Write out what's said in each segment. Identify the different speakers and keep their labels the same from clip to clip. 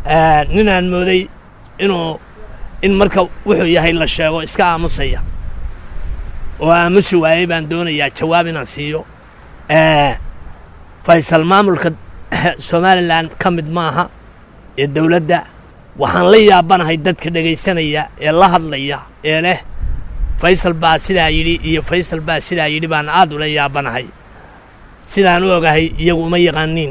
Speaker 1: ninaan mooday inuu in marka wuxuu yahay la sheego iska aamusaya oo aamusi waayey baan doonayaa jawaab inaan siiyo faysal maamulka somalilan ka mid maaha ee dowladda waxaan la yaabanahay dadka dhegaysanaya ee la hadlaya ee leh faysal baa sidaa yidhi iyo faysal baa sidaa yidhi baan aad ula yaabanahay sidaan u ogahay iyagu uma yaqaaniin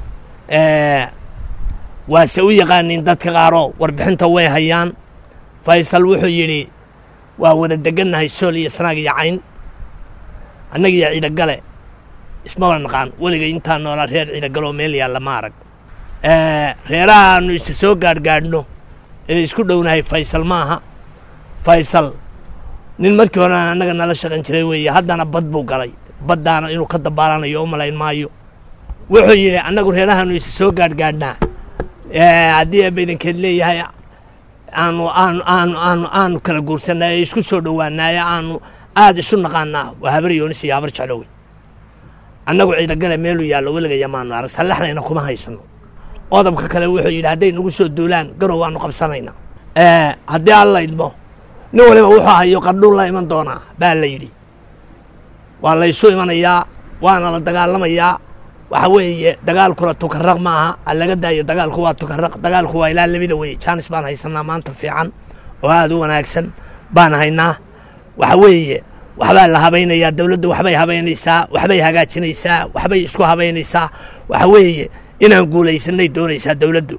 Speaker 1: waase u yaqaaniin dadka qaaroo warbixinta way hayaan faysal wuxuu yidhi waa wada degannahay sool iyo sanaag iyo cayn annagiyo ciidagale ismaba naqaan weligay intaan noolaa reer ciidagaloo meel yaalla ma arag reeraha aanu isa soo gaadhgaadhno ee isku dhownahay faysal maaha faysal nin markii hore aan annaga nala shaqan jiray weeye haddana bad buu galay baddaana inuu ka dabaalanayo u malayn maayo wuxuu yidhi annagu reerahaanu isa soo gaadhgaadhnaa haddii eebaidankeed leeyahay aanu aanu aanu aanu aanu kala guursanaa ee isku soo dhowaanaaye aanu aada isu naqaanaa waa habar yoonis iyo habar jeclowey annagu ciidagale meeluu yaallo weligaya maanu arag sallaxdayna kuma haysano qodobka kale wuxuu yidhi hadday nagu soo duulaan garow waanu qabsanayna haddii alla idmo nin waliba wuxuu hayo qardhuu la iman doonaa baa la yidhi waa laysu imanayaa waana la dagaalamayaa waxa weeye dagaalkuna tukaraq ma aha alaga daayo dagaalku waa tukaraq dagaalku waa ilaa labida weye jaanis baan haysanaa maanta fiican oo aada u wanaagsan baan haynaa waxa weeye waxbaa la habaynayaa dowladdu waxbay habaynaysaa waxbay hagaajinaysaa waxbay isku habaynaysaa waxa weeye inaan guulaysanay doonaysaa dowladdu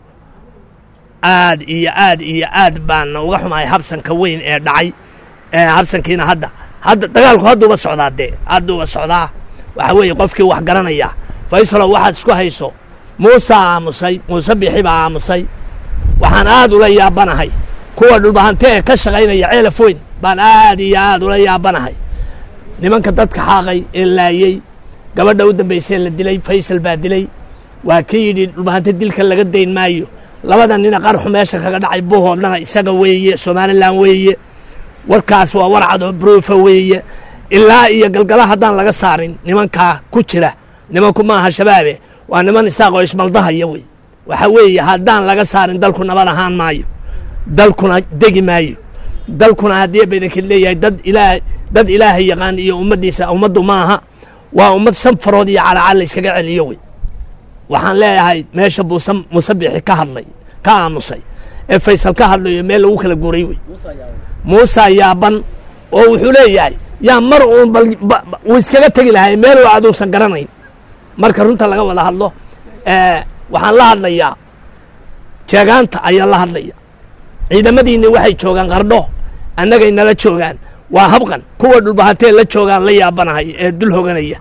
Speaker 1: aad iyo aad iyo aad baana uga xumahay habsanka weyn ee dhacay habsankiina hadda hadda dagaalku hadduuba socdaa dee hadduuba socdaa waxa weeye qofkii wax garanaya faysalow waxaad isku hayso muusaa aamusay muuse bixi baa aamusay waxaan aad ula yaabanahay kuwa dhulbahante ee ka shaqaynaya ceelaf weyn baan aad iyo aad ula yaabanahay nimanka dadka xaaqay ee laayey gabadha u dambaysee la dilay faysal baa dilay waa kii yidhi dhulbahante dilka laga dayn maayo labada nina qarxu meesha kaga dhacay buhoodlana isaga weeye somalilan weeye warkaas waa warcadoo bruufa weeye ilaa iyo galgala haddaan laga saarin nimankaa ku jira nimanku maaha shabaabe waa niman isaaqoo ismaldahaya wey waxa weeye haddaan laga saarin dalku nabad ahaan maayo dalkuna degi maayo dalkuna haddii badankeed leeyahay dad ilaa dad ilaahay yaqaan iyo ummaddiisa ummaddu maaha waa ummad shan farood iyo calacal la yskaga celiyo wey waxaan leeyahay meesha buuse musabixi ka hadlay ka aamusay ee faysal ka hadlayo meel lagu kala guuray wey muusa yaaban oo wuxuu leeyahay yaa mar uun bal wuu iskaga tegi lahay meeluu aduusan garanayn marka runta laga wada hadlo waxaan la hadlayaa jeegaanta ayaan la hadlaya ciidamadiinni waxay joogaan qardho annagay nala joogaan waa habqan kuwa dhulbahatee la joogaan la yaabanahay ee dul hoganaya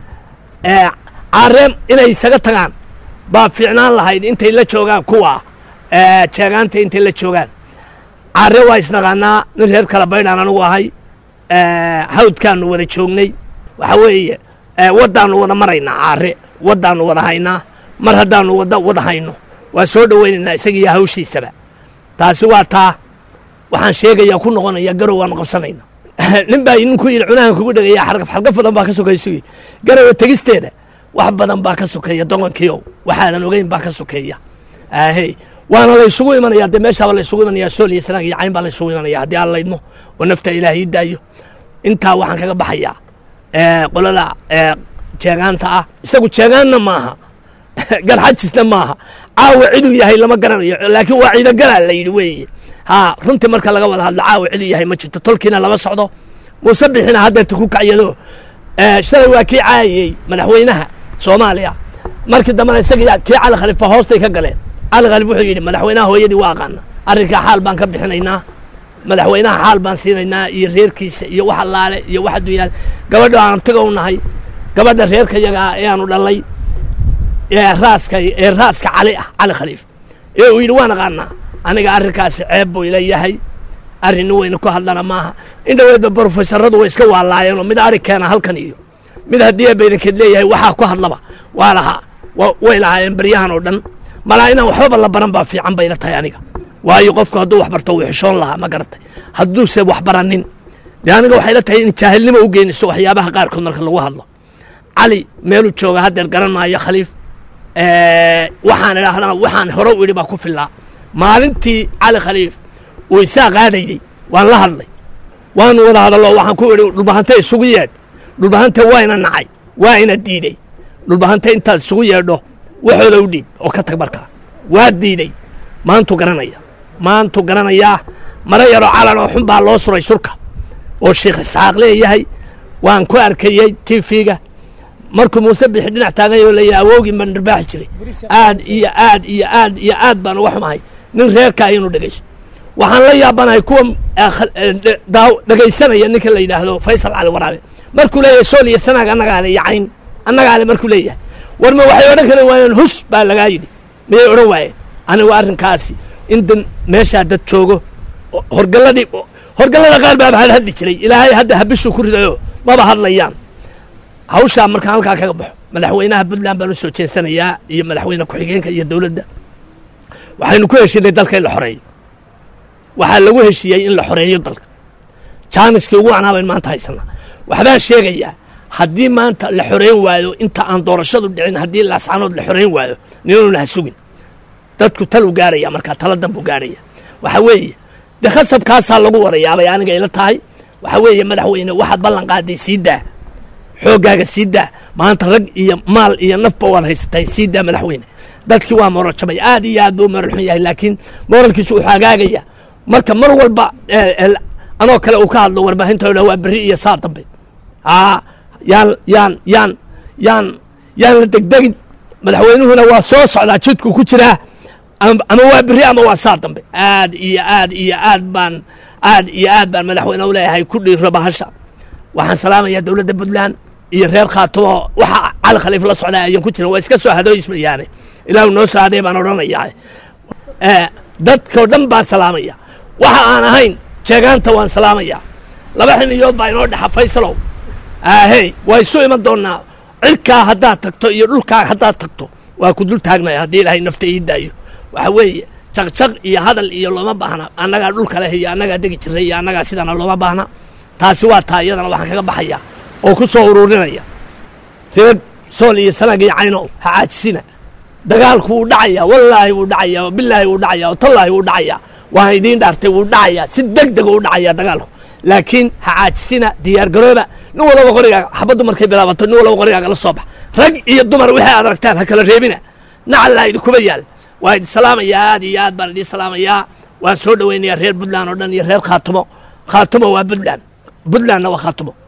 Speaker 1: caareem inay isaga tagaan baa fiicnaan lahayd intay la joogaan kuwa jeegaanta intay la joogaan caare waa isnaqaanaa nin reer kala baydhaan anugu ahay hawdkaanu wada joognay waxa weeye waddaannu wada maraynaa caare waddaannu wada haynaa mar haddaannu wada wada hayno waa soo dhowaynaynaa isagiiyo hawshiisaba taasi waa taa waxaan sheegayaa ku noqonaya garow waanu qabsanayna nin baa ninku yidhi cunahan kugu dhegaya xargaf xargaf badan baa ka sokaysugi garowa tegisteeda wax badan baa ka sokeeya doqonkiiow waxaadan ogeyn baa ka sokeeya ahey waana laysugu imanaya dee meeshaaba laysugu imanaya sool iyo sanag iyo cayn baa laysugu imanaya haddii aan laydmo oo nafta ilaahay ii daayo intaa waxaan kaga baxayaa qolada jeegaanta ah isagu jeegaanna maaha garxajisna maaha caawa ciduu yahay lama garanayo laakiin waa ciidagalaa la yidhi weeye ha runtii marka laga wada hadlo caawa ciduu yahay ma jirto tolkiina lama socdo muuse bixina haddeerta ku kacyado shalay waa kii caayayey madaxweynaha soomaaliya markii dambena isaga kii cali khalifa hoostay ka galeen cali khalif wuxuu yidhi madaxweynaha hooyadii waa aqaana arrinkaa xaal baan ka bixinaynaa madaxweynaha xaal baan siinaynaa iyo reerkiisa iyo wax allaale iyo wax adduunyaal gabadha aan tiga u nahay gabadha reerka yagaa ee aanu dhalay ee raaska ee raaska cali ah cali khaliif ee uu yidhi waan aqaanaa aniga arrinkaasi ceeb buu ila yahay arrin weyna ku hadlana maaha in dhaweedba brofesoradu way iska waalaayeenoo mid ari keena halkan iyo mid haddii baydankeed leeyahay waxaa ku hadlaba waa lahaa way lahaayeen baryahan oo dhan malaa inaan waxbaba la baran baa fiican bayla tahay aniga waayo qofku hadduu wax barto wuu xishoon lahaa ma garatay hadduuse wax baranin dee aniga waxay la tahay in jaahilnimo u geyniso waxyaabaha qaarkood marka lagu hadlo cali meeluu jooga haddeer garan maayo khaliif waxaan idhaahdana waxaan hore u idhi baa ku fillaa maalintii cali khaliif uu isaa qaadayday waan la hadlay waanu wada hadallo waxaan ku idhi dhulbahante isugu yeedh dhulbahante waa ina nacay waa ina diidey dhulbahante intaad isugu yeedho waxooda u dhiib oo ka tag markaa waa diidey maantu garanaya maantu garanayaa mara yaroo calan oo xun baa loo suray surka oo sheekh isxaaq leeyahay waan ku arkayey tifiga markuu muuse bixi dhinac taaganyoo leeyahay awoogii baan dharbaaxi jiray aad iyo aad iyo aad iyo aad baan uga xumahay nin reerka inuu dhegaysto waxaan la yaabanahay kuwa dhegaysanaya ninka la yidhaahdo faysal cali waraabe markuu leeyahay sool iyo sanaag annagaa le iyo cayn annagaa le markuu leeyahay war ma waxay odhan karen waayeen hus baa lagaa yidhi miyay odhan waayeen anigu arrinkaasi in dan meeshaa dad joogo horgalladii horgallada qaar baaba had hadli jiray ilaahay hadda habishuu ku ridayo maba hadlayaan hawshaa markaan halkaa kaga baxo madaxweynaha puntland baan u soo jeensanayaa iyo madaxweyne ku-xigeenka iyo dowladda waxaynu ku heshiinay dalka in la xoreeyo waxaa lagu heshiiyey in la xoreeyo dalka jaaniskii ugu wacnaa bayn maanta haysanaa waxbaan sheegayaa haddii maanta la xoreyn waayo inta aan doorashadu dhicin haddii laascanood la xoreyn waayo ninuna ha sugin dadku taluu gaaraya markaa tala danbuu gaaraya waxa weeye dee khasabkaasaa lagu warayaabay aniga ila tahay waxa weeye madaxweyne waxaad ballan qaaday sii daa xooggaaga sii daa maanta rag iyo maal iyo nafba waad haysatay sii daa madaxweyne dadkii waa moral jabay aad iyo aad buu moral xun yahay laakiin moralkiisu wuxuu hagaagaya marka mar walba anoo kale uu ka hadlo warbaahinta dha waa berri iyo saa dambe aa yaan yaan yaan yaan yaan la degdegin madaxweynuhuna waa soo socdaa jidku ku jiraa ama waa berri ama waa saa dambe aad iyo aad iyo aad baan aad iyo aad baan madaxweyne u leeyahay ku dhiiro bahasha waxaan salaamayaa dowladda puntland iyo reer khaatumo waxa cali khaliif la socdaa ayan ku jiran waa iska soo hadooysmayaane ilaahu noo soo hadee baan odhanayaa dadkao dhan baan salaamaya waxa aan ahayn jeegaanta waan salaamayaa laba xiniyood baa inoo dhexa faysalow ahey waa isu iman doonnaa cirkaa haddaad tagto iyo dhulkaa haddaad tagto waa ku dul taagnaya haddii ilaahay nafta ii daayo waxa weeye jaqjaq iyo hadal iyo looma baahna annagaa dhulka leh iyo annagaa degi jiray iyo annagaa sidana looma baahna taasi waa taa iyadana waxaan kaga baxaya oo ku soo ururinaya reer sool iyo sanag iyo cayno ha caajisina dagaalku wuu dhacayaa wallaahi wuu dhacayaa oo bilaahi wuu dhacayaa oo tallaahi wuu dhacayaa waan idiin dhaartay wuu dhacayaa si deg dega u dhacayaa dagaalku laakiin ha caajisina diyaar garooba nin walaba qorigaaga xabaddu markay bilaabato nin walaba qorigaaga la soo bax rag iyo dumar wixii aad aragtaan ha kala reebina nacallaa idinkuba yaal waa idin salaamayaa aad iyo aad baan idiin salaamayaa waan soo dhoweynayaa reer puntland oo dhan iyo reer khaatumo khaatumo waa puntland puntlandna waa khaatumo